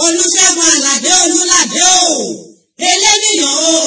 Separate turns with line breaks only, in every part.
olùṣègùn àlàdé olùlàdé o eléníyàn o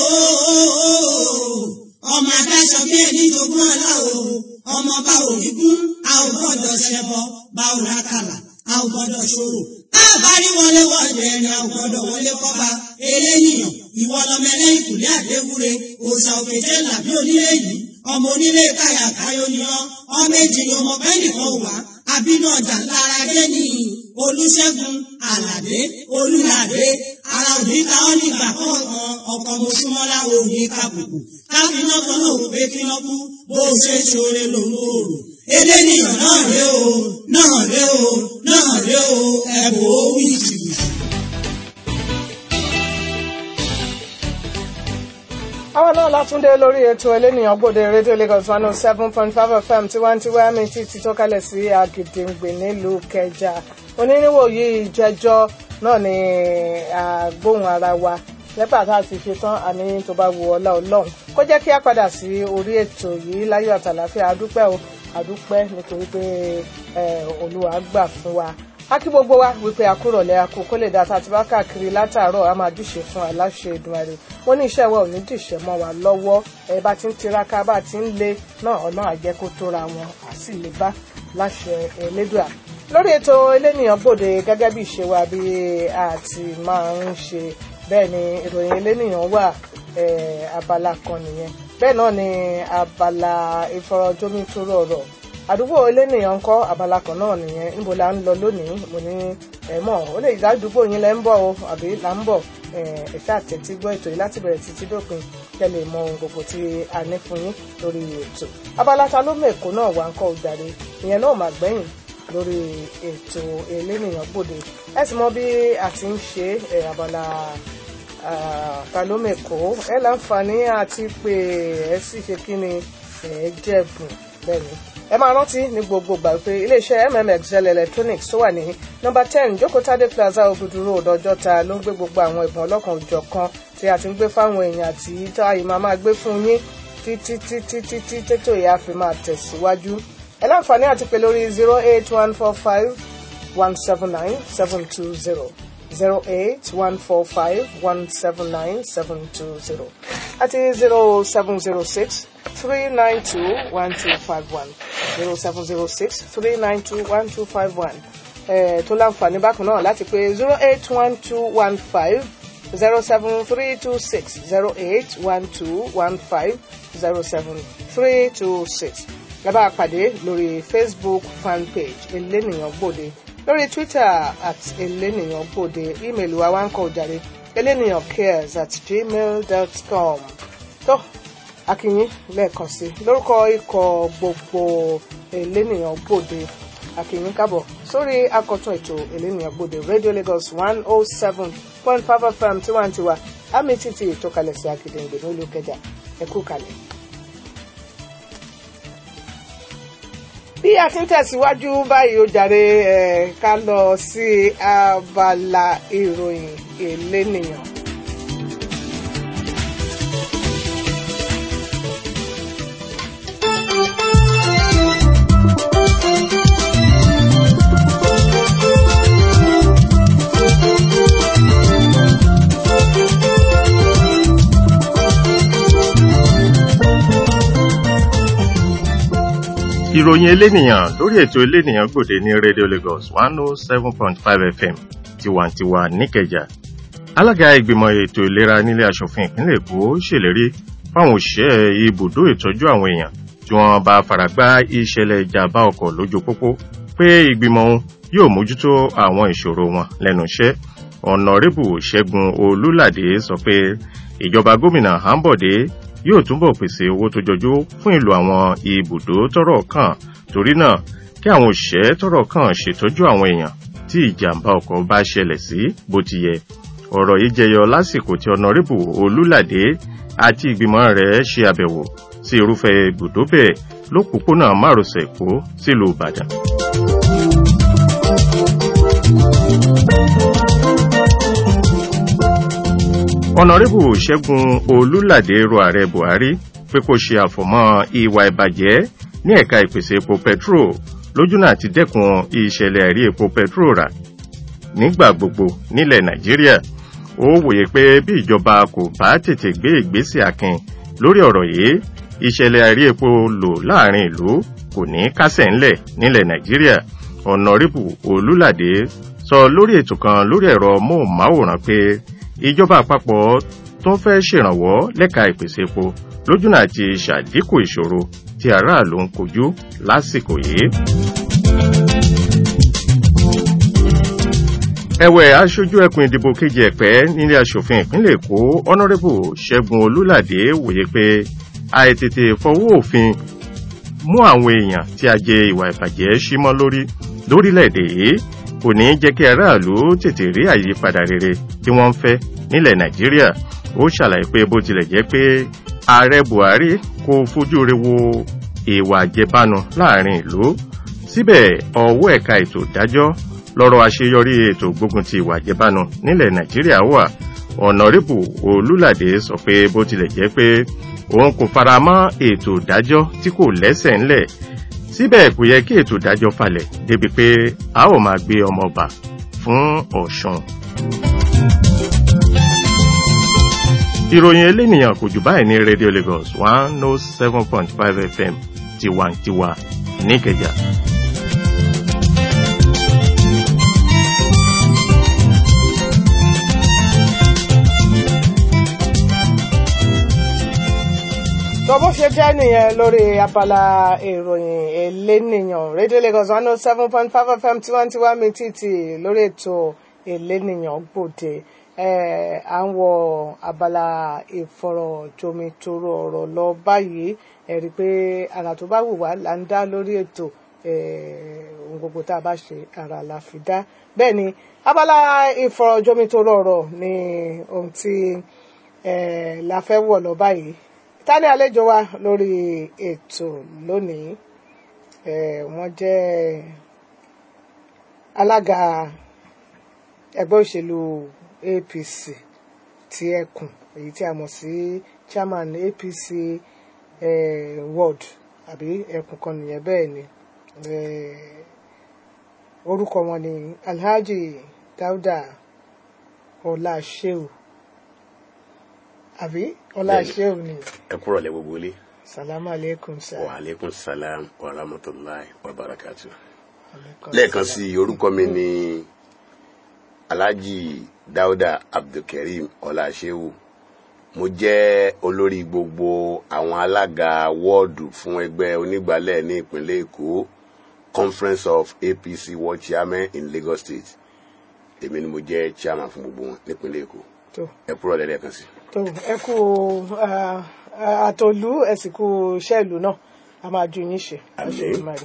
ọmọ adáṣọ bí ẹni jogún ọlá o ọmọ bá òní kún a ò gbọ́dọ̀ ṣẹbọ bá ò rákàlà a ò gbọ́dọ̀ ṣòro a bá rí wọlé wọlé ẹni a ò gbọ́dọ̀ wọlé kọba eléníyàn ìwọ lọmọ ẹlẹ́yìn kùlé àdéwúre òòṣà òkèjé làbí onílé yìí ọmọ onílé káyà káyọ ni ọ ọmọ èjì ni ọmọ bẹ́ẹ̀ nìkan wà àbínú ọjà lára dé ní olùṣègùn àlàdé olùlàdé ara òní ká ọ nígbà kọ̀ọ̀kan ọkọ̀ mọ̀ṣúmọ́lá òní kàbùkù káfíná kan náà pé kí wọ́n kú bó ṣe ṣoore lòun ò rò eléníyàn náà ré o náà ré o náà ré o ẹ̀bùn ó wí jìbìtì.
àwọn náà látúndé lórí ètò ẹlẹ́nìyàn gbòde rédíò Lagos one oh seven point five FM tiwantiwa mẹ́tì ti tó kalẹ̀ sí Àgìdìngbè nílùú Kẹjà onírìnwó yìí jẹjọ́ náà ni àgbóhùn ara wa lẹ́pà tá a ti ṣe tán àní tó bá wu ọlá ọlọ́run kó jẹ́ kí a padà sí orí ètò yìí láyọ̀ àtàlàfíà adúpẹ́ o adúpẹ́ nítorí pé olúwa gbà fún wa a kí gbogbo wa wípé àkúrọ̀lẹ́ akó kó lè dáta tí bá káàkiri látàárọ̀ a máa dìṣe fún aláṣẹ Èdùmàrè wọ́n ní iṣẹ́ wa ò ní dìṣẹ́ mọ́ wa lọ́wọ́ ẹ bá ti ń tiraka bá ti ń lé náà ọ̀nà àjẹ́ kó tóra wọn à sì lè bá láṣẹ Elédùà lórí ètò elénìyàn gbòde gẹ́gẹ́ bí ìṣe wa bí a ti máa ń ṣe bẹ́ẹ̀ ni ìròyìn elénìyàn wà abala kan nìyẹn bẹ́ẹ̀ náà ni abala ìfọ̀rọ̀jomitoro ọ̀rọ̀ àdúgbò elénìyàn ń kọ́ abala kan náà nìyẹn níbo la ń lọ lónìí mo ní ẹ̀mọ́ ó lè dá àdúgbò yín lẹ́ ń bọ̀ o àbí là ń bọ̀ ẹ̀ṣẹ́ àtẹ̀tí gbọ́ ètò yìí láti bẹ̀rẹ̀ títí dópin kẹ́ lè mọ ohun gbogbo tí a ní fún yín lórí ètò abala ta ló mẹ́kọ̀ọ́ náà wà ń kọ́ òjàre ìyẹn náà mà gbẹ̀yìn lórí ètò elénìyàn gbòde ẹ sì mọ bí a ti ń ṣe abala ta ló mẹ́kọ̀ọ́ ẹ láǹfààní àti pé ẹ sì ṣe kí ni ẹ jẹ̀bùn bẹ́ẹ̀ ni ẹ máa rántí ní gbogbo ìgbà pé iléeṣẹ́ mmxl electronics tó wà ní nọ́mbà ten jókòtádé plaza Ògùdù road ọjọ́ta ló ń gbé gbogbo àwọn ẹ̀bùn ọlọ́kan òjọ̀kan tí a ti ń gbé fáwọn èèyàn àti táyì máa máa gbé fún yín títí títí títí tètò ìyá fi máa tẹ̀síwájú ẹ láǹfààní àti pé lórí zero eight one four five one seven nine seven two zero zero eight one four five one seven nine seven two zero àti zero seven zero six three nine two one two five one zero seven zero six three nine two one two five one tó láǹfààní bákan náà láti pé zero eight one two one five zero seven three two six zero eight one two one five zero seven three two six lábàá pàdé lórí Facebook fanpage elénìyàn gbòde lórí Twitter at elénìyàn gbòde ímeèlì wa wá ń kọ òjàre elénìyàn cares at gmail dot com tó akínyín lẹ́ẹ̀kan sí lórúkọ ikọ̀ gbogbo elénìyàn gbòde akínyín kábọ̀ sórí akọ̀tún ètò elénìyàn gbòde Radio Lagos one oh seven point five FM tiwantiwa àmì títí ìtọ́kalẹ̀ sí Àgìdìngbè nílùú Kẹjà ẹ kú kalẹ̀. bí a ti ń tẹ̀síwájú báyìí ó jàre ẹ̀ ká lọ sí abala ìròyìn elénìyàn.
ìròyìn elénìyàn lórí ètò elénìyàn gbòde ní radio lagos one oh seven point five fm tiwantiwa níkẹjà alága ìgbìmọ̀ ètò ìlera nílé asòfin ìpínlẹ̀ èkó ṣèlérí fáwọn òṣìṣẹ́ ibùdó ìtọ́jú àwọn èèyàn tí wọ́n bá faragbá ìṣẹ̀lẹ̀ ìjàmbá ọkọ̀ lójú pópó pé ìgbìmọ̀ òun yóò mójútó àwọn ìṣòro wọn lẹ́nu iṣẹ́ ọ̀nàrẹ́bù ṣẹ́gun olúládé sọ pé ìjọba gómìnà hambode yóò túbọ̀ pèsè owó tó jọjú fún ìlò àwọn ibùdó tọ́rọ̀ kàn torí náà kí àwọn òṣìṣẹ́ tọ́rọ̀ kàn ṣètọ́jú àwọn èèyàn tí ìjàmbá ọkọ̀ bá ṣẹlẹ̀ sí bó ti yẹ ọ̀rọ̀ yìí jẹyọ lásìkò tí ọ̀nàrẹ́bù olúládé àti ìgbìmọ̀ rẹ̀ ṣe àbẹ̀wò sí irúfẹ́ ibùdó bẹ́ẹ̀ lópòpónà márosẹ̀ èkó sílùú ìbàdàn. ọ̀nàrẹ́bù ṣẹ́gun olúládé rọ ààrẹ buhari pé kó ṣe àfọ̀mọ́ ìwà ìbàjẹ́ ní ẹ̀ka ìpèsè epo petro lójúnà àti dẹ́kun ìṣẹ̀lẹ̀ ẹ̀rí epo petro rà nígbà gbogbo nílẹ̀ nàìjíríà ó wòye pé bí ìjọba kò bá tètè gbé ìgbésẹ̀ akin lórí ọ̀rọ̀ yìí ìṣẹ̀lẹ̀ àìrí epo lò láàrin ìlú kò ní kásẹ̀ ńlẹ̀ nílẹ̀ nàìjíríà ọ̀nàrẹ́bù olúlàdé sọ lórí ètò kan lórí ẹ̀rọ móhùnmáwòrán pé ìjọba àpapọ̀ tó fẹ́ ṣèrànwọ́ lẹ́ka ìpèsè epo lójúnà àti ṣàdínkù ìṣòro tí aráàlú ń kojú lásìkò yìí. ẹ̀wẹ̀ aṣojú ẹkùn ìdìbò kejì ẹ̀pẹ́ nílé asòfin ìpínlẹ̀ èkó ọ̀nàrẹ́bù ṣẹ́gun olúlàdé wòye pé àìtètè fọwọ́ òfin mú àwọn èèyàn tí a jẹ ìwà ìbàjẹ́ símọ́ lórí lórílẹ̀‐èdè yìí kò ní jẹ́ kí aráàlú tètè rí àyípadà rere tí wọ́n ń fẹ́ nílẹ̀ nàìjíríà ó ṣàlàyé pé bó tilẹ̀ jẹ́ pé ààrẹ buhari kò fojú re wo ìwà àjẹbánu láàrin ìlú síbẹ̀ ọwọ́ ẹ̀ka ètò ìdájọ́ lọ́rọ̀ àṣeyọrí ètò gbógun ti ìwà àjẹbánu nílẹ̀ nàìjíríà wà ọ̀nàrẹ́bù olúlàdé sọ pé bó tilẹ̀ jẹ́ pé òun kò fara mọ́ ètò ìdájọ́ tí kò lẹ́sẹ̀ ńlẹ̀ síbẹ̀ kò yẹ kí ètò ìdájọ́ falẹ̀ débi pé a ó máa gbé ọmọ ọba fún ọ̀ṣun. ìròyìn elénìyàn kò jù báyìí ní radio lagos one oh seven point five fm tiwantiwa níkẹjà.
tó bó ṣe jẹ́ nìyẹn lórí abala ìròyìn elénìyàn rédíò lagos one oh seven point five fm tiwantiwa mi títì lórí ètò elénìyàn gbòde à ń wọ abala ìfọ̀rọ̀jomitoro ọ̀rọ̀ lọ báyìí ẹ rí i pé ara tó bá wù wá là ń dá lórí ètò ohun gbogbo tá a bá ṣe ara la fi dá bẹ́ẹ̀ ni abala ìfọ̀rọ̀jomitoro ọ̀rọ̀ ni ohun tí la fẹ́ wọ̀ lọ báyìí ta ni àlejò wa lórí ètò lónìí wọ́n jẹ́ alága ẹgbẹ́ òṣèlú apc ti ẹkùn èyí tí a mọ̀ sí chairman apc world àbí ẹkùn kan nìyẹn bẹ́ẹ̀ ni orúkọ wọn ni alhaji dauda ọláṣẹ́ù àbí ọláṣẹ́ù ni.
ẹ kúrò lẹ gbogbo ilé.
salamu aleykum sir.
wa aleykum salam wa rahmatulahi wa barakatu. lẹ́ẹ̀kan sí i orúkọ mi ni alhaji dauda abdulkareem ọláṣẹ́wù mo jẹ́ olórí gbogbo àwọn alága wọ́ọ̀dù fún ẹgbẹ́ onígbàálẹ̀ ní ìpínlẹ̀ èkó conference of apc world chairman in lagos state èmi ni mo jẹ́ chairman fún gbogbo wọn nípínlẹ̀ èkó
tó
ẹ kúrò lẹ́ẹ̀kan sí i.
tó ẹ kú àtòlú ẹ sì kú iṣẹ́ ìlú náà a máa ju yín ṣe àṣẹ ìmọ̀ràn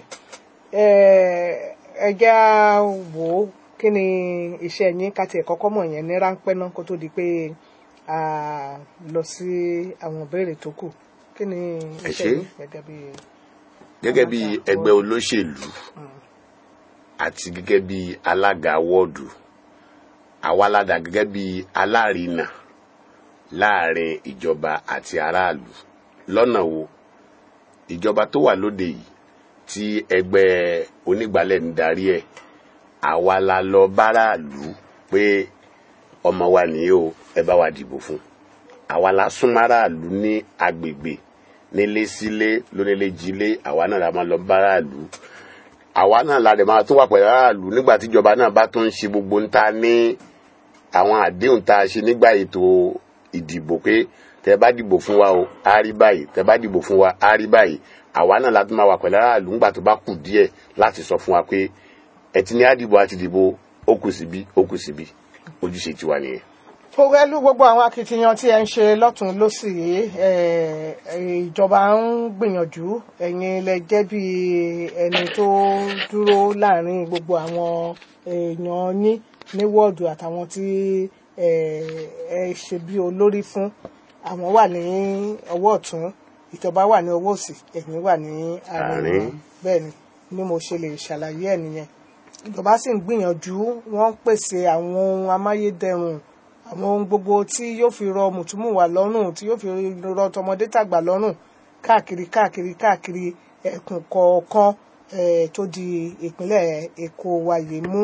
ẹ jẹ́ á wò ó kí ni iṣẹ́ yín ká tiẹ̀ kọ́kọ́ mọ̀ yẹn ní ráńpẹ́ náà kó tó di pé a lọ sí àwọn ìbéèrè tó kù kí ni
Ẹ
iṣẹ́
ṣé.
yín gẹ́gẹ́ bí.
gẹ́gẹ́ bí ẹgbẹ́ olóṣèlú àti gẹ́gẹ́ bí alága wọ́ọ̀dù àwa ládàá gẹ́gẹ́ bí alárinà láàrin ìjọba àti aráàlú lọ́nà wo ìjọba tó wà lóde yìí tí ẹgbẹ́ onígbàálẹ̀ ń darí ẹ̀ àwa la lọ báráàlú pé ọmọ wa nìyí o ẹ bá wa dìbò fún àwa la súnmọ́ aráàlú ní agbègbè nílé sílé lónílé jílé àwa náà la máa lọ báráàlú àwa náà la dẹ̀ máa tún wà pẹ̀lú aráàlú nígbà tíjọba náà bá tún ń ṣe gbogbo ń ta ní àwọn àdéhùn tá a ṣe nígbà ètò ìdìbò pé tẹ bá dìbò fún wa o á rí báyìí tẹ bá dìbò fún wa á rí báyìí àwa náà la tún máa wà pẹ̀lú aráàlú nígbà tó bá kù díẹ̀ láti sọ fún wa pé ẹ ti ní àdìbò àti dìbò ó kù síbí ó kù síbí ojúṣe tiwa nìyẹn.
pẹ̀lú gbogbo àwọn akitiyan tí ẹ ń ṣe lọ́tún lọ́sì yìí eh, ìjọba ń gbìyànjú ẹ̀yin lẹ jẹ́ bí ẹni tó dúró láàrin gbogbo àwọn èèyàn yín ní wọ́ọ̀dù àtàwọn tí eh, ẹ ṣe bí olórí fún àwọn wà ní ọwọ́ ọ̀tún ìjọba wà ní ọwọ́ òsì ẹ̀yin wà ní àárín
Àárín.
bẹ́ẹ̀ ni ni mo ṣe lè ṣàlàyé ẹ̀ nìyẹn ìjọba sì ń gbìyànjú wọ́n ń pèsè àwọn ohun amáyédẹrùn àwọn ohun gbogbo tí yóò fi rọ mùtúmùwà lọ́rùn tí yóò fi rọ tọmọdé tàgbà lọ́rùn káàkiri káàkiri káàkiri ẹkùn kọ̀ọ̀kan eh, tó di ìpínlẹ̀ èkó wa yìí mú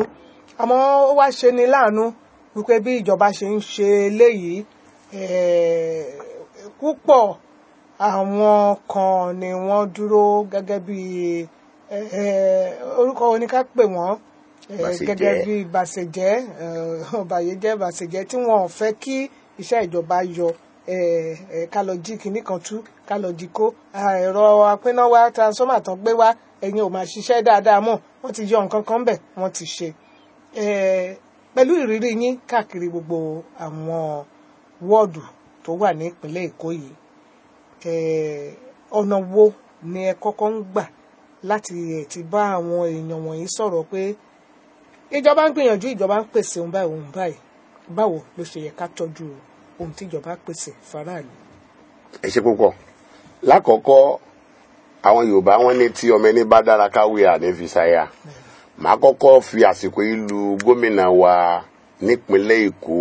àmọ́ ó wá ṣe ni láàánú wípé bí ìjọba ṣe ń ṣe eléyìí eh, púpọ̀ àwọn kan ni wọ́n dúró gẹ́gẹ́ bí eh, eh, orúkọ oníká pè wọ́n eh,
Bàṣẹ̀jẹ́.
gẹ́gẹ́ bí bàṣẹ̀jẹ́ eh, ọ̀bàyéjẹ́ bàṣẹ̀jẹ́ tí wọ́n ò fẹ́ kí iṣẹ́ ìjọba yọ eh, eh, ká lọ jí kinní kan tú ká lọ jí kó ah, ẹ̀rọ apínáwá transformer tán gbé wá ẹ̀yin ò máa ṣiṣẹ́ dáadáa mọ́ wọ́n ti yọ nǹkan kan bẹ̀ wọ́n ti ṣe Eh, pẹ̀lú ìrírí yín káàkiri gbogbo àwọn wọ́ọ̀dù tó wà ní ìpínlẹ̀ Èkó yìí eh, ọ̀nà wo ni ẹ kọ́kọ́ ń gbà láti ẹ̀ ti bá àwọn èèyàn wọ̀nyí sọ̀rọ̀ pé ìjọba ń gbìyànjú ìjọba ń pèsè ohun báyìí ohun báyìí báwo ló ṣe yẹ ká tọ́jú ohun tí ìjọba pèsè faraàlú.
ẹ ṣe púpọ̀ lákọ̀ọ́kọ́ àwọn yorùbá wọn ní tí ọmọ ẹni bá dára káwé àní fi ṣàyà màá kọ́kọ́ fi àsìkò yìí lu gómìnà wa nípínlẹ̀ èkó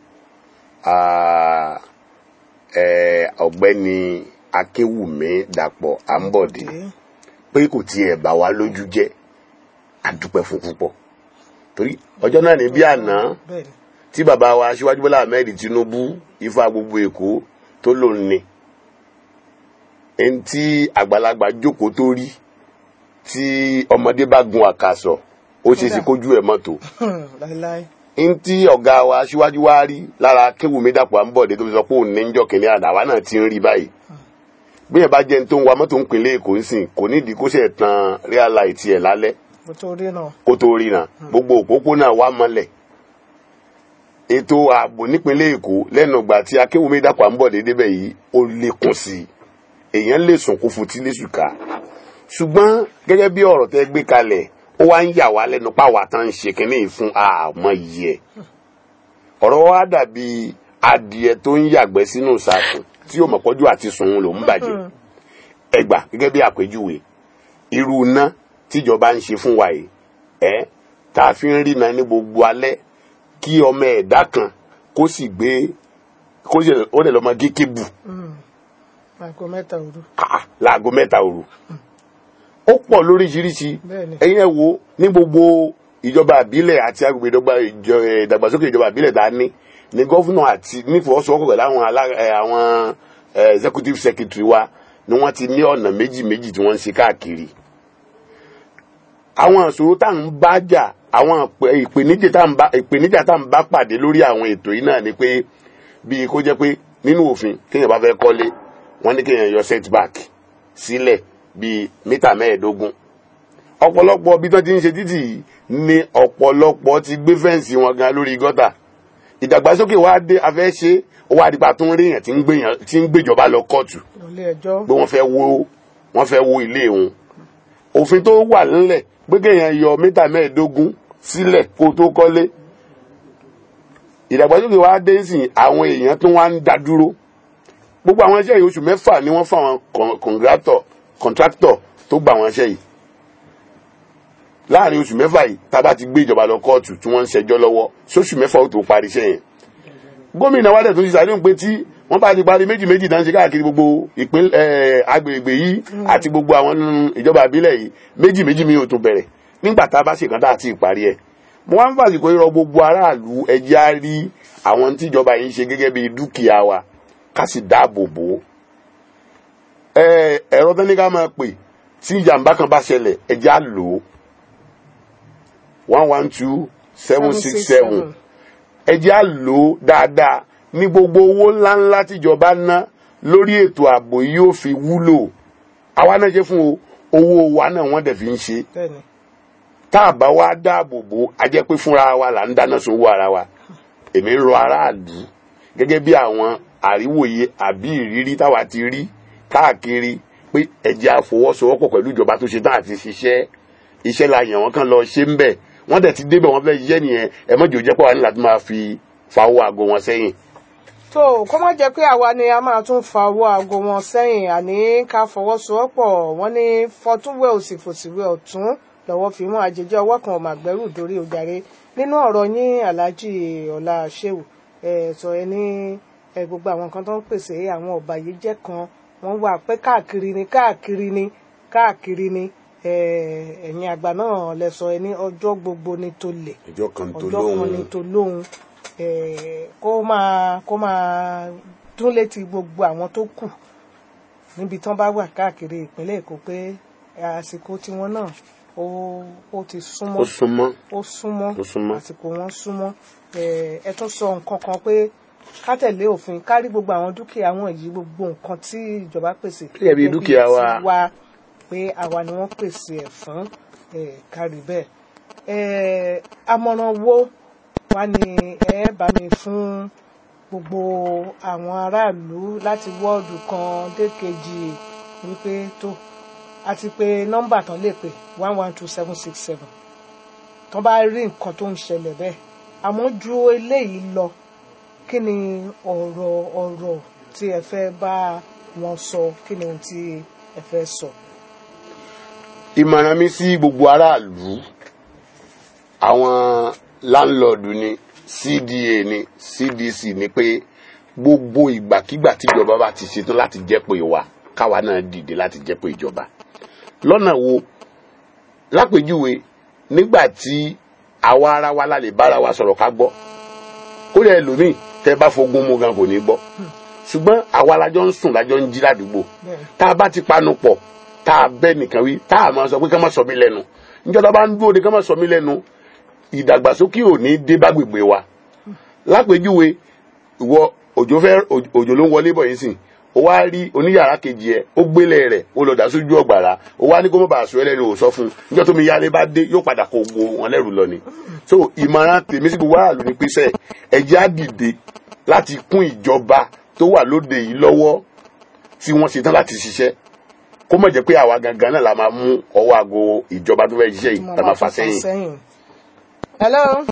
ah, eh, ọ̀gbẹ́ni akínwùmí dàpọ̀ àǹbọ̀dé pé kò tiẹ̀ bà wá lójú jẹ́ àdúpẹ́ fún púpọ̀ torí ọjọ́ náà ní bí àná
bẹ́ẹ̀ ni
tí bàbá wa aṣíwájú bọ́lá ahmed tinubu ifá gbogbo èkó tó lòun ni ẹni tí àgbàlagbà jókòó tó rí tí ọmọdé bá gun àkàsọ̀ ó ṣe é ṣe kójú ẹ̀ mọ́tò
láéláé
ẹni tí ọ̀gá wa aṣíwájú wa rí lára kéwùmí dàpọ̀ àǹbọ̀dé tó fi sọ pé òun ní jọ́ kìnìún àná àwa náà ti ń rí báyìí bí ẹ bá jẹ́ ní tó ń wa mọ́tò ń pinlẹ̀ èkó ń sìn kò nídìí kó ṣe tan real light ẹ̀ lálẹ́
mo tó rí náà
kó tó ríran gbogbo òpópónà wa mọ́lẹ̀ ètò ààbò nípínlẹ̀ èkó lẹ́nu ìgbà tí akéwùmí dàpọ̀ ń bọ̀ déédéé bẹ́ẹ̀ yìí ó lékún sí i èèyàn lè sùn kó futí lẹ́sù ká ṣùgbọ́n gẹ́gẹ́ bí ọ̀rọ̀ tẹ́ gbé kalẹ̀ ó wá ń yà wá lẹ́nu páwa tán ń ṣe kínní fún àmọ́ yìí ẹ̀ ọ̀rọ̀ wa dàbí adìẹ tó ń yàgbẹ́ sínú ìsàkùn tí yóò mọ̀pọ́jú àti sùn ló ń bàjẹ́ ẹgbà gẹ́gẹ́ bí àpèjúwe irú iná tíjọba ń ṣe fún wa yìí ẹ tá a fi ń rí iná ní gbogbo alẹ́ kí ọmọ ẹ̀dá kan kó sì gbé kó sì ó lè lọ́mọ gé kébù
aago mẹ́ta òru
ah, láago mẹ́ta òru ó pọ̀ lóríṣiríṣi
Bẹ́ẹ̀ni.
ẹ̀yin ẹ̀ wo ní gbogbo ìjọba àbílẹ̀ àti agbègbè ìdọ́gba ìjọ- eh, ìdàgbàsókè ìjọba àbílẹ̀ tá a ní ní gọ́fúnà àti nífọwọ́sowọ́pọ̀ pẹ̀lú àwọn alá- eh, àwọn eh, executive secretary wa ni wọ́n ti ní ọ̀nà méjì méjì tí wọ́n ń ṣe káàkiri àwọn ìṣòro tá à ń bá jà àwọn ìpè- ìpèníjà tá à ń bá- ìpèníjà tá à ń bá pàdé lórí àwọn ètò yìí náà ni pé bíi kó jẹ́ pé nínú òfin kéèyàn bá fẹ́ kọ́lé wọ́n ní kéèyàn yọ setback sílẹ̀ bíi mítà mẹ́ẹ̀ẹ́dógún ọ̀pọ̀lọpọ̀ bí tó ti ń ṣe títì yìí ni ọ̀pọ̀lọpọ̀ ti gbé fẹ́ǹsì wọn gan lórí gọ́tà ìdàgbàsókè wa dé afẹ́ ṣe ó wá dípa tó ń rí èèyàn tí ń gbéyàn- tí ń gbéjọba lọ kóòtù
ilé ẹjọ́
pé wọ́n fẹ́ wo wọ́n fẹ́ wo ilé wọn òfin tó wà nílẹ̀ pé kéèyàn yọ mítà mẹ́ẹ̀ẹ́dógún sílẹ̀ kó tó kọ́lé ìdàgbàsókè wa dé sí àwọn èèyàn tó wá ń dá dúró gbogbo àwọn iṣẹ́ yìí oṣù mẹ́fà ni wọ́n fáwọn con- contractor contractor tó gba àwọn iṣẹ́ yìí láàrin oṣù mẹ́fà yìí tá a bá ti gbé ìjọba lọ kóòtù tí wọ́n ń ṣẹjọ́ lọ́wọ́ sóṣù mẹ́fà ó tó parí iṣẹ́ yẹn gómìnà wa dẹ̀ tó ti sàdéhùn pé tí wọ́n bá ti parí méjì méjì dáńṣe káàkiri gbogbo ìpín ẹ̀ agbègbè yìí àti gbogbo àwọn nínú ìjọba àbílẹ̀ yìí méjì méjì mi ò tún bẹ̀rẹ̀ nígbà tá a bá ṣèkan tá a ti parí ẹ̀ mo wá ń fàsìkò irọ́ gbogbo aráàlú ẹjẹ́ á rí àwọn tíjọba yìí ń ṣe gẹ́gẹ́ bí dúkìá wa ká sì dáàbò bò ó ẹ ẹ̀rọ tẹ́ni ká máa pè tí ìjàmbá kan bá ṣẹlẹ̀ ẹjẹ́ á lò ó one one two seven six seven ẹ jẹ́ á lò ó dáadáa ní gbogbo owó ńláńlá tíjọba ná lórí ètò ààbò yìí yóò fi wúlò àwa náà ṣe fún o owó wa náà wọ́n dẹ̀ fi ń ṣe
bẹ́ẹ̀ni
tá a bá wá dáàbò bò á jẹ́ pé fúnra wa là ń dáná sun owó ara wa èmi ń rọ aráàlú gẹ́gẹ́ bí àwọn àríwòye àbí ìrírí táwa ti rí káàkiri pé ẹ jẹ́ á fọwọ́sowọ́pọ̀ pẹ̀lú ìjọba tó ṣe tán àti ṣiṣẹ́ iṣẹ́ la yàn wọ́n kàn lọ ṣe ń bẹ̀ wọ́n dẹ̀ ti débẹ̀ wọ́n fẹ́ ṣiṣẹ́ nìyẹn ẹ mọ́jọ jẹ́ pọ̀ wá ní láti máa fi fawọ́ àgọ́ wọn sẹ́yìn.
tó kó má jẹ́ pé àwa ni a máa tún fa owó aago wọn sẹ́yìn àní ká fọwọ́sowọ́pọ̀ wọ́n ní fọtúnwẹ̀ òsì fòsìwẹ̀ ọ̀tún lọ́wọ́ fi mú àjèjì ọwọ́ kan ọmọ àgbẹ̀rù dórí ojàre nínú ọ̀rọ̀ yín alhaji ọlá sheu ẹ sọ ẹ ní ẹ gbogbo àwọn kan tó ń pèsè àwọn ọ̀bàyéjẹ́ kan wọ́n wà pé káàkiri ni káàkiri ni káàkiri ni eh, ẹ̀yin àgbà náà lẹ sọ ẹ ní ọjọ́ gbogbo ní tó lè
ìjọ kan tó
ọjọ́ kan ní
lóhùn
tó lóhun eh, kó máa kó máa dún létí gbogbo àwọn tó kù níbi tán bá wà káàkiri ìpínlẹ̀ Èkó pé àsìkò tiwọn náà ó ó ti súnmọ́
ó súnmọ́
ó súnmọ́
Ó súnmọ́.
àsìkò wọn súnmọ́ Eh, ẹ tún sọ nǹkan kan pé ká tẹ̀lé òfin ká rí gbogbo àwọn dúkìá wọn yìí gbogbo nǹkan tí ìjọba pèsè
Gẹ́gẹ́ bí
gẹ́gẹ́
dúkìá wa.
tiwa, pé àwa ni wọ́n pèsè ẹ̀ fún eh, ká rí bẹ́ẹ̀ Eh, àmọ̀ràn wo wá ní ẹ bá mi fún gbogbo àwọn aráàlú láti wọ́ọ̀dù kan dé kejì wípé tó àti pé nọ́mbà tán lè pè one one two seven six seven tán bá rí nǹkan tó ń ṣẹlẹ̀ bẹ́ẹ̀ àmọ́ ju eléyìí lọ kí ni ọ̀rọ̀ ọ̀rọ̀ tí ẹ fẹ́ bá wọn sọ kí ni ohun tí ẹ fẹ́ sọ.
ìmọ̀ràn mi sí gbogbo aráàlú àwọn láńlọ́ọ̀dù ni cda ni cdc ni pé gbogbo ìgbàkigbà tíjọba bá ti ṣetán láti jẹ́ pé wa káwa náà dìde láti jẹ́ pé ìjọba lọ́nà wo lápèjúwe nígbà tí àwa ara wa la lè bára wa sọ̀rọ̀ ká gbọ́ kó lè lómìn tẹ́ bá fogun mu gan kò ní gbọ́ ṣùgbọ́n àwa lájọ ń sùn lájọ ń jí ládùúgbò
Bẹ́ẹ̀.
tá a bá ti panu pọ̀ tá a bẹ́ nìkan wí tá a máa sọ pé ká má sọ mí lẹ́nu níjọba bá ń dúró de ká má sọ mí lẹ́nu ìdàgbàsókè ò ní dé bá gbègbè wa lápèjúwe ìwọ òjò fẹ́ òjò ló ń wọlé bọ̀ yín sìn ó wá rí oníyàrá kejì ẹ ó gbélé rẹ̀ ó lọ dà sójú ọgbàrá ó wá ní kó má bàa sọ ẹlẹ́nu ò sọ fún un níjọ́ tó mi yálé bá dé yóò padà kó gbó wọn lẹ́rù lọ ni so ìmọ̀ràn tèmi sí gbogbo aráàlú ni pé sẹ́ ẹ̀jẹ̀ á dìde láti kún ìjọba tó wà lóde yìí lọ́wọ́ tí wọ́n ṣetán láti ṣiṣẹ́ kó mọ̀ jẹ́ pé àwa gangan náà la máa mú ọwọ́ aago ìjọba tó fẹ́ ṣiṣẹ́ yìí la máa fà sẹ́yìn.
hello.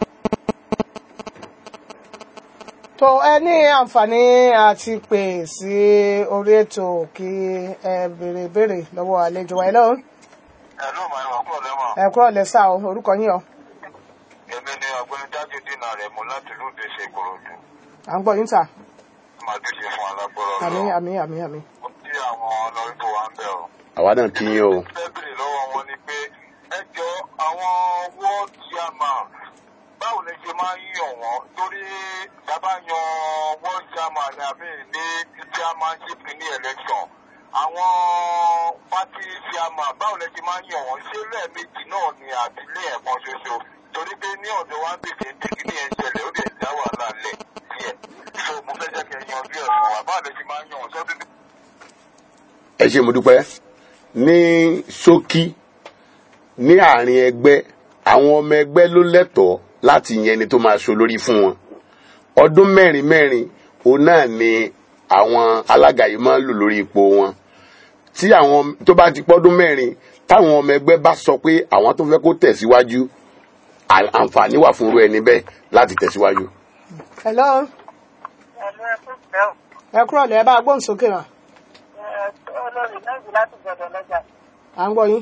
tó ẹ ní àǹfààní àti pè sí orí ètò kí ẹ béèrè béèrè lọ́wọ́ àlejò wa hello.
Ẹ̀lú màá wà kúrò lẹ́wọ̀n.
ẹ kúrò lẹ́sà o orúkọ yín o
Èmi ni ọ̀gbẹ́ni Jáde Dínà rẹ̀ mú láti lóde ṣe Ìkòròdú.
à ń gbọ́ yín tà
Màá ti ṣe fún alágbọ́rọ̀
àmì
lọ.
àmì àmì àmì.
Ó tí àwọn ọlọ́rìbó wa ń bẹ̀ ọ́.
àwa náà kí yín o
Fẹ́ bèrè lọ́wọ́ wọn ni pé ẹ jọ àwọn ward chairman báwo lè ṣe máa ń yàn wọ́n torí dábàá yan ward chairman ní àmì ní chairmanship ní election. Àwọn party chairman báwo lè ṣe máa ń yàn wọ́n ṣé lẹ́ẹ̀mejì náà ni àbí lẹ́ẹ̀kan ṣoṣo torí pé ní ọ̀dọ̀ wa ń bèèrè bí kí ni ẹ̀ ń ṣẹlẹ̀ ó lè dá wàhálà lẹ̀ díẹ̀. So mo fẹ́ jẹ́ kẹ́ yanjú ẹ̀ fún wa báwo lè ṣe máa ń yàn wọ́n sọ́dún
ẹ ṣe mo dúpẹ́ ní ṣókí ní àárín ẹgbẹ́ àwọn ọmọ ẹgbẹ́ ló lẹ́tọ̀ọ́ láti yan ẹni tó máa ṣe olórí fún wọn ọdún mẹ́rin mẹ́rin òun náà ni àwọn alága yìí máa ń lò lórí ipò wọn tí àwọn tó bá ti pọ́dún mẹ́rin táwọn ọmọ ẹgbẹ́ bá sọ pé àwọn tó fẹ́ kó tẹ̀síwájú à- àǹfààní wà fún irú ẹni bẹ́ẹ̀ láti tẹ̀síwájú.
hello
Ẹ̀lú ẹ̀kú ìfẹ́ ò.
ẹ kúrò lẹ́ bá a gbóhùn sókè mà
Olórí náà jù láti gbọdọ̀ lọ́jà.
à ń gbọ́ yín.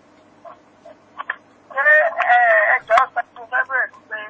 Ṣé ẹ ẹjọ́ pẹ̀lú fẹ́ bẹ̀rẹ̀ sí pé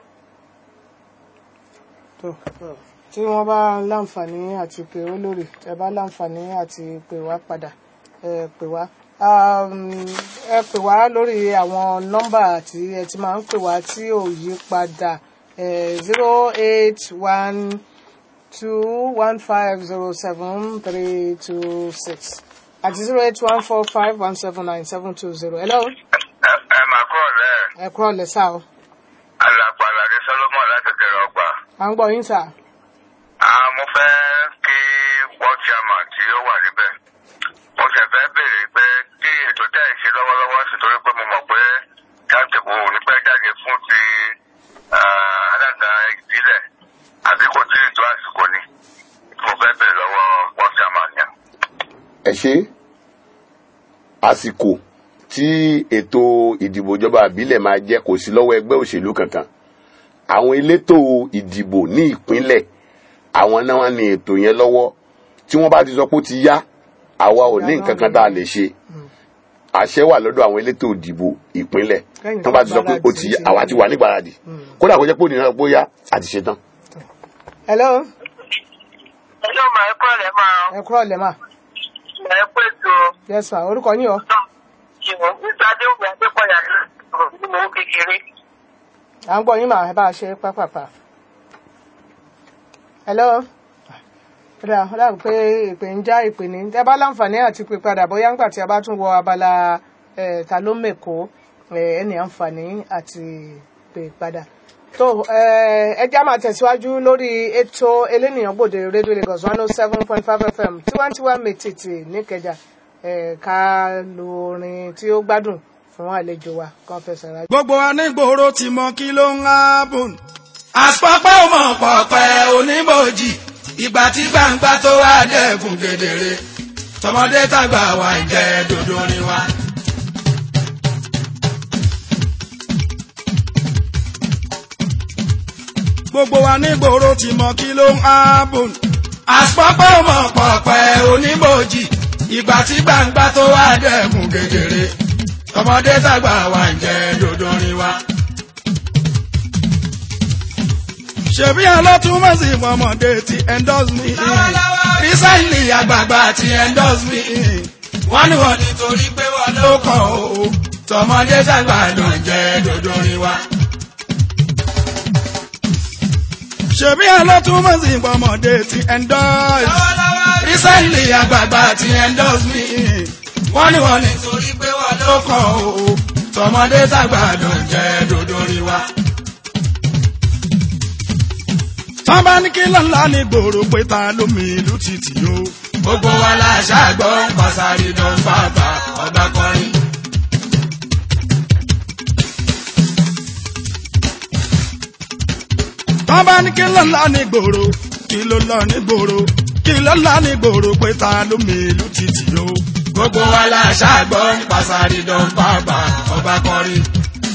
tó tó. tí wọ́n bá láǹfààní àti pè ó lórí ẹ bá láǹfààní àti pè wá padà ẹ pè wá Um, ẹ pè wá lórí àwọn nọ́mbà tí ẹ ti máa ń pè wá tí ò yí padà zero eight one two one five zero seven three two six àti zero eight one four five one seven nine seven two zero hello
ẹ máa kúrò lẹ́ẹ̀.
ẹ kúrò lẹ́sà o
alàpàlàdé solomon láti kẹrẹ ọgbà.
à ń gbọ́ yín sà
Ah, mo fẹ́ kí world chairman tí ó wà níbẹ̀. mo ṣẹ̀ fẹ́ béèrè pé kí ètò tẹ́ ẹ̀ ṣe lọ́wọ́lọ́wọ́ sí torí pé mo mọ̀ pé timetable ò ní pẹ́ jáde fún ti ah, alága ìbílẹ̀ àbí kò tí ì tó àsìkò ni. mo fẹ́ béèrè lọ́wọ́ world chairman yẹn.
ẹ ṣe àsìkò tí ètò ìdìbò ìjọba àbílẹ̀ máa jẹ́ kò sí lọ́wọ́ ẹgbẹ́ òṣèlú kankan àwọn elétò ìdìbò ní ìpínlẹ̀ àwọn náà wà ní ètò yẹn lọ́wọ́ tí wọ́n bá ti sọ pé ó ti yá àwa ò ní nǹkan kan tá a lè ṣe àṣẹ wà lọ́dọ̀ àwọn elétò ìdìbò ìpínlẹ̀
Kẹ́yìn
tí wọ́n bá ti sọ pé ó ti yá àwa ti wà nígbàradì kódà kó jẹ́ pé òní náà pé ó yá àti ṣetán.
hello
ẹ̀lú màá kúrò lẹ́ máa
ẹ kúrò lẹ́ mà
ẹ̀ pé tó
yes ma orúkọ yín o
kí wọn nígbà adéwùmí adékọ̀yà ní ọ̀rọ̀ nínú owó kékeré.
à ń gbọ́ yín màá bá a ṣe pápápá. hello rà rà pé ìpè ń já ìpè ní tẹ bá láǹfààní àti pè padà bóyá ńgbà tí a bá tún wọ abala eh, ta ló mèkó eh, ẹni àǹfààní àti pè padà tó eh, ẹ já máa tẹ̀síwájú lórí ètò elénìyàn gbòde rédíò Lagos one oh seven point five FM tiwantiwa mètìtì níkẹjà eh, ká lo orin tí ó gbádùn fún àlejò wa kan fẹsẹ̀ rájò.
gbogbo anígboro ti mọ kí ló ń hábùn. àpapọ̀ ọmọ pọ̀pẹ́ oníbòjì ìgbà tí gbangba tó wá dẹ́kun kedere tọmọdé tàgbà wà jẹ́ dodo ni wa. gbogbo anígboro ti mọ kí ló ń hábùn. àpapọ̀ ọmọ pọ̀pẹ́ oníbòjì ìgbà tí gbangba tó wá dẹ́kun kedere tọmọdé tàgbà wà jẹ́ dodo ni wa. ṣebí alátúmọ̀sí ọmọdé ti endorse me. recently àgbààgbà ti endorse me. wọ́n ní wọ́n nítorí pé wọ́n ló kàn ó. tọmọdé tàgbà ló ń jẹ́ dodo rin wa. ṣebí alátúmọ̀sí ọmọdé ti endorse. recently àgbààgbà ti endorse me. wọ́n ní wọ́n nítorí pé wọ́n ló kàn ó. tọmọdé tàgbà ló ń jẹ́ dodo rin wa. tán bá ní kí lọ́la ní gbòòrò pé ta ló mi ìlú títì o. gbogbo wa la ṣàgbọ́ pàṣàrí dán bàbá ọba kọrin. tán bá ní kí lọ́la ní gbòòrò kí ló lọ ní gbòòrò kí lọ́la ní gbòòrò pé ta ló mi ìlú títì o. gbogbo wa la ṣàgbọ́ pàṣàrí dán bàbá ọba kọrin.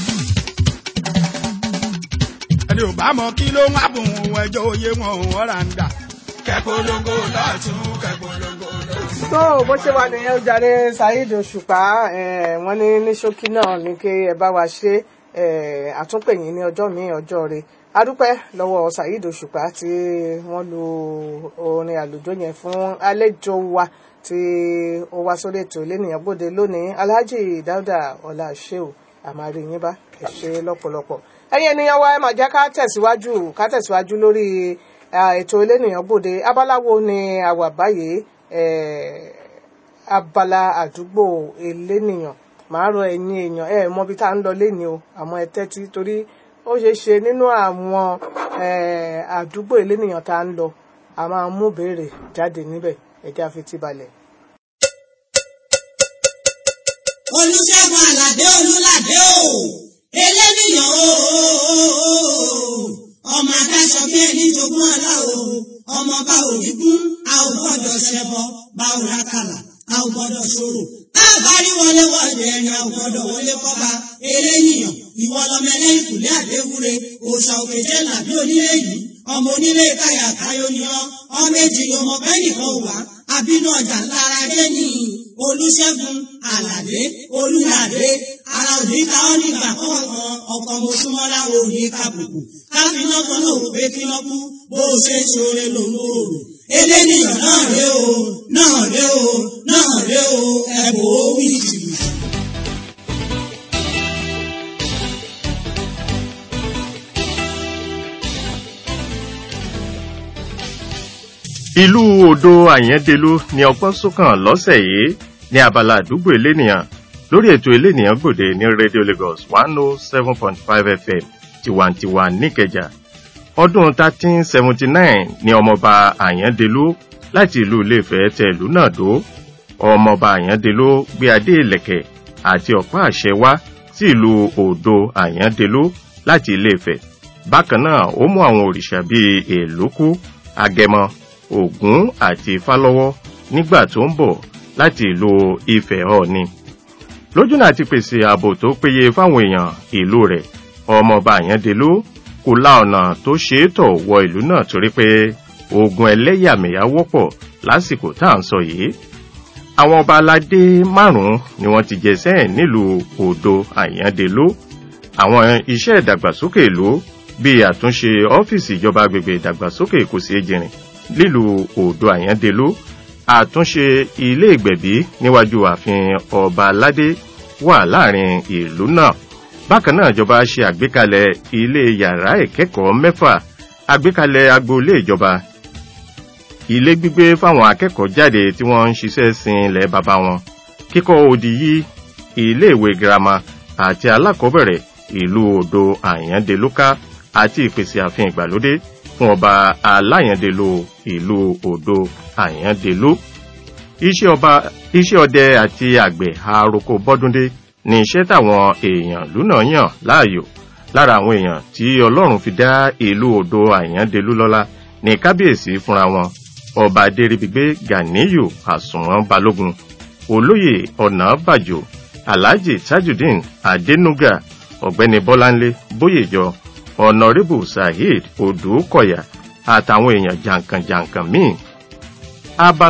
ẹni ò bá mọ kí ló ń hábùn òun ẹjọ́ oyé wọn òun ọ̀rà ń dà. kẹ́polongo lọ́tún kẹ́polongo lọ́tún.
tó bó ṣe wà nìyẹn ó jàre Saheed Òṣùpá eh, wọ́n ní ní ṣókí náà ní kí ẹ bá wa ṣe eh, àtúnpèyìn ní ọjọ́ míì ọjọ́ rẹ̀ adúpẹ́ lọ́wọ́ Saheed Òṣùpá tí wọ́n lu orin àlùjọ yẹn fún àlejò wa tí ó wá sórí ètò ìlénìyàn gbòde lónìí Alhaji Dauda Ọlá Sheu àmàrí yín bá ẹ ṣe lọ́pọ̀lọpọ̀ ẹ̀yin ènìyàn wa ẹ máa jẹ́ ká tẹ̀síwájú ká tẹ̀síwájú lórí ah, ètò elénìyàn gbòde abáláwo ni a wà báyìí eh, abala àdúgbò elénìyàn màá rọ ẹ̀yin èèyàn ẹ mọ ibi tá à ń lọ léni o àmọ́ ẹ tẹ́tí torí ó ṣeé ṣe nínú àwọn eh, àdúgbò elénìyàn tá à ń lọ a máa mú béèrè jáde níbẹ̀ ẹ̀já fi ti balẹ̀.
olùṣègùn àlàdé olùlàdé o eléníyàn o ọmọ adáṣọ bí ẹni jogún ọlá o ọmọ bá òní gún a ò gbọ́dọ̀ ṣẹbọ bá ò rákàlà a ò gbọ́dọ̀ ṣòro a bá rí wọlé wọlé ẹni a ò gbọ́dọ̀ wọlé kọba eléníyàn ìwọ lọmọ ẹlẹ́yìn kùlé àdéhùre òòṣà òkèjẹ làbí onílé yìí ọmọ onílé káyà káyọ ni ọ ọmọ èjì ọmọ bẹ́nìkan wà àbínú ọjà lára dé ní olùṣègùn àlàdé olùlàdé ara òní ta ọ́ nígbà kọ̀ọ̀kan ọkọ̀ mọ̀ṣúmọ́lá òní kàbùkù káfíná kan náà wò pé kí wọ́n kú bó o ṣe ń ṣoore lòun ò rò eléníyàn náà ré o náà ré o náà ré o ẹ̀bùn ó wí jìbìtì.
ìlú odò àyẹ́dẹ́lú ni ọgbọ́n sókàn lọ́sẹ̀ yìí ní abala àdúgbò elénìyàn lórí ètò elénìyàn gbòde ní radio lagos one oh seven point five fm tiwantiwa níkẹjà ọdún thirteen seventy nine ni ọmọọba àyẹ́dẹ́lú láti ìlú iléfẹ̀ tẹ ìlú náà dó ọmọọba àyẹ́dẹ́lú gbé adé ìlẹ̀kẹ̀ àti ọ̀pá àṣẹ wá sí ìlú odò àyẹ́dẹ́lú láti iléfẹ̀ bákan náà ó mú àwọn òrìṣà bíi èlókù agẹmọ ògún àti ifálọ́wọ́ nígbà tó ń bọ̀ láti ìlú ifẹ̀ ọ̀ni lójúnà àti pèsè ààbò tó péye fáwọn èèyàn ìlú rẹ̀ ọmọọba àyàndélú kò la ọ̀nà tó ṣe é tọ̀ wọ ìlú náà torí pé ogun ẹlẹ́yàmẹ̀yà wọ́pọ̀ lásìkò tá à ń sọ yìí àwọn ọba aládé márùn-ún ni wọ́n ti jẹ sẹ́yìn nílùú odò àyàndélú àwọn iṣẹ́ ìdàgbàsókè ìlú bíi àtúnṣe ọ́fíìsì ìjọba agbègbè ìdàgbàsókè ìkòsí ejìrìn nílùú odò àyàndélú àtúnṣe ilé ìgbẹ̀bí níwájú ààfin ọba aládé wà láàrin ìlú náà bákan náà ìjọba ṣe àgbékalẹ̀ ilé yàrá ìkẹ́kọ̀ọ́ mẹ́fà àgbékalẹ̀ agboolé ìjọba ilé gbígbé fáwọn akẹ́kọ̀ọ́ jáde tí wọ́n ń ṣiṣẹ́ sin ilẹ̀ bàbá wọn kíkọ́ odi yí iléèwé girama àti alákọ̀ọ́bẹ̀rẹ̀ ìlú odò àyàndélúká àti ìpèsè àfihàn ìgbàlódé fún ọba aláyàndélú ìlú odò àyàndélú iṣẹ́ ọba iṣẹ́ ọdẹ àti àgbẹ̀ àròkọ bọ́dúndé ní iṣẹ́ táwọn èèyàn lúnà yàn láàyò lára àwọn èèyàn tí ọlọ́run fi dá ìlú odò àyàndélú lọ́lá ní kábíyèsí fúnra wọn ọba adéríbigbé ganiyu àsùnwọ̀n balógun olóyè ọ̀nàbàjò alhaji tajudeen adenuga ọ̀gbẹ́ni bọ́láńlé bóyèjọ ọ̀nàrẹ́bù saheed odùkọ̀yà àtàwọn èèyàn jàǹkànjàǹkàn míì abala